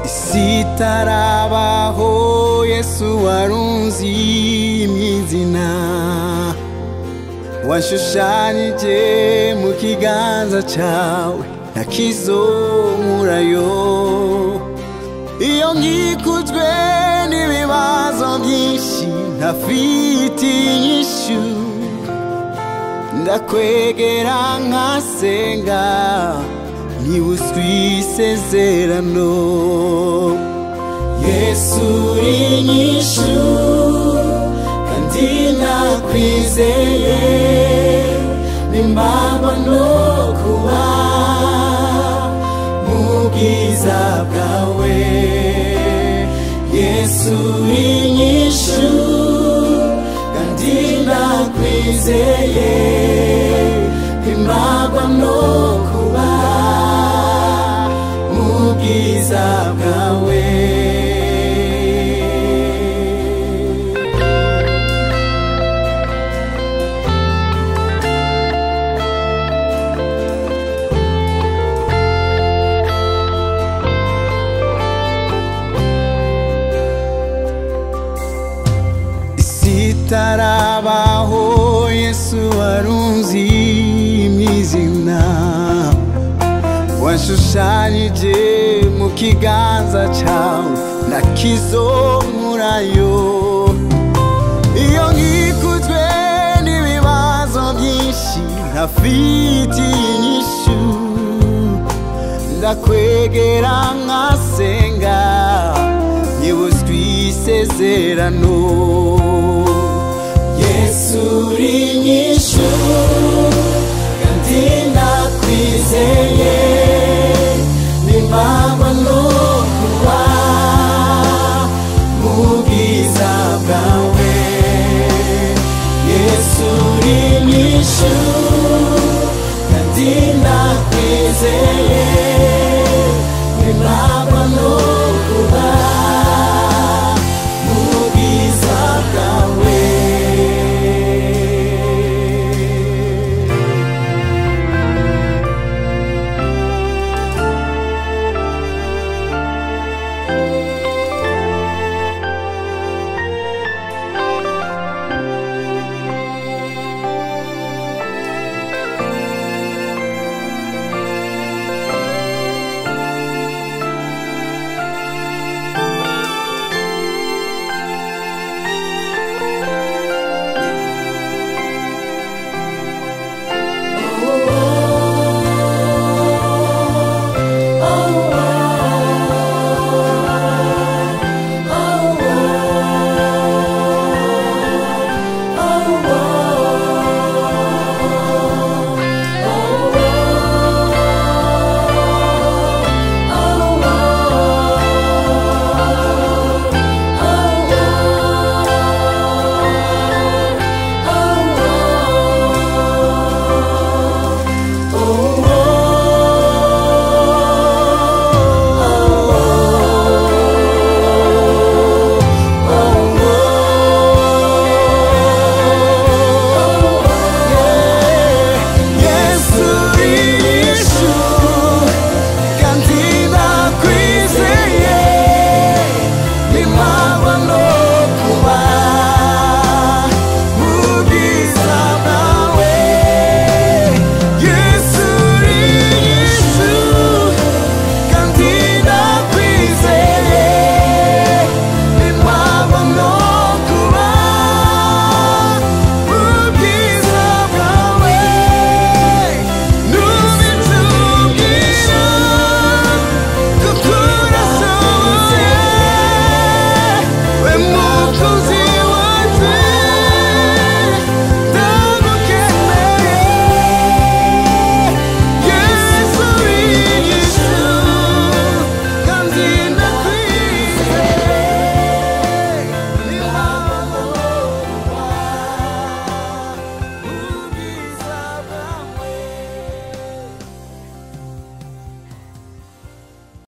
isi itarabaho yesu warunzi imyizina washushanyije mu kiganza cyawe nakizo nkurayo iyo nkikuzwe n'ibibazo byinshi ntafite inyishu ndakwegera nkasenga niba uswisezerano yesu uri inyishu kandi nakwizeye nimbagwa no kuba mu bwiza bwawe yesu uri inyishu kandi nakwizeye nimbagwa no kuba mu bwiza bwawe itarabaho yesu warunzi imyizina washushanyije mu kiganza cyawe nakizomurayo iyo nkikuzwe n'ibibazo byinshi ntafite inyishu ndakwegera nkasenga nibuzwe isezerano yesu uri inyishu kandi ndakwizeye